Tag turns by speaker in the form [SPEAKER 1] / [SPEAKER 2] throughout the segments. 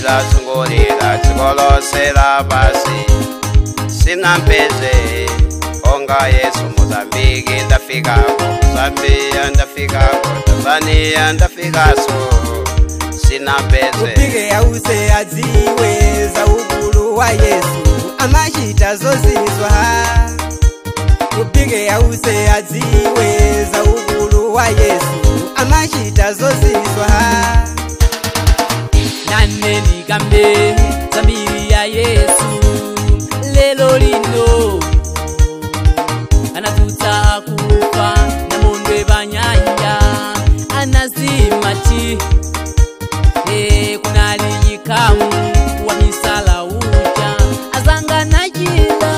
[SPEAKER 1] ndazungulira dziko lonse lapansi sina mpeze onga yesu mozambiki ndafikako zambia ndafikako tanzania ndafikaso sina mpeze
[SPEAKER 2] upike ause adziwe za ukulu wa yesu amachita zozizwa upike ause adziwe za ukulu wa yesu amachita zozizwa
[SPEAKER 3] nane ndikambe zambiri ya yesu lelo lino anadzutsa kufa namondwe panyanja anazimati e kunali chikamu wa misala uja azanga nachila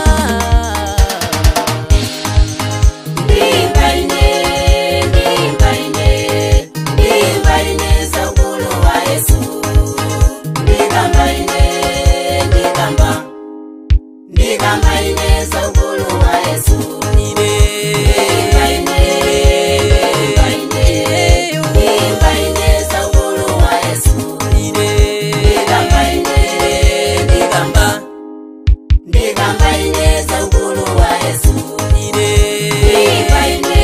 [SPEAKER 4] ndimbaine ndimbaine ndimbaine saukulu wa yesu ndikambaine ndikamba ndikambaine saukulu wa yesu ndimbaine ndimbaine ndimbaine saukulu wa yesu ndikambaine ndikamba ndikambaine saukulu wa yesu ndimbaine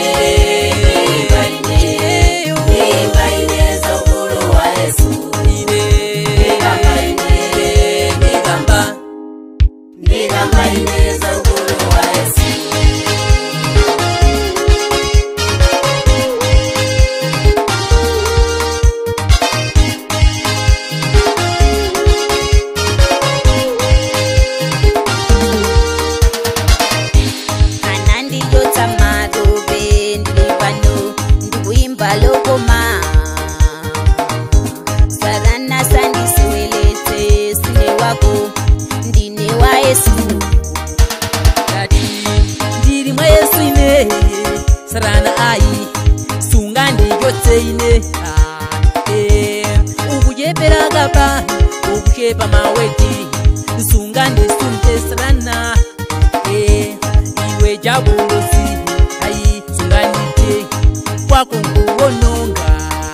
[SPEAKER 4] ndimbaine ndimbaine saukulu wa yesu ndikambaine ndikamba ndikambaine saukulu wa yesu
[SPEAKER 5] anandiyotsa matope ndili pano ndikuimba lokoma satana sandisiweletse sine wako ndine wa yesu
[SPEAKER 3] kati ndiri mwa yesu ine sarana ayi sunga ndiyotse ine Ah, eh, ukuchepera kapa ukuchepa maweti sunga ndisunte sarana Eh, iwe jabulosi ayi sunga ndite kwako nkuwononga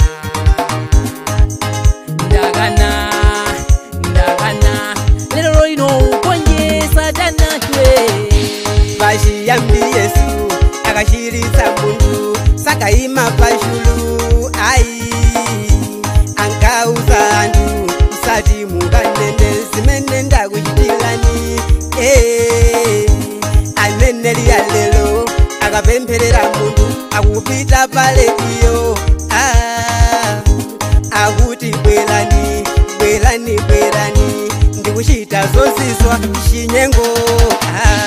[SPEAKER 3] ndakana ndakana lero lino ukonye satana chwe
[SPEAKER 2] pachiyambi yesu akachiritsa munthu sakayima pachulu ayi ankauza anthu musati mukanene zimene ndakuchitirani Eh, aneneri ya lero akapempherera munthu akupita palediyo Ah, akuti bwerani bwerani bwerani ndikuchita zozizwa chinyengo ah.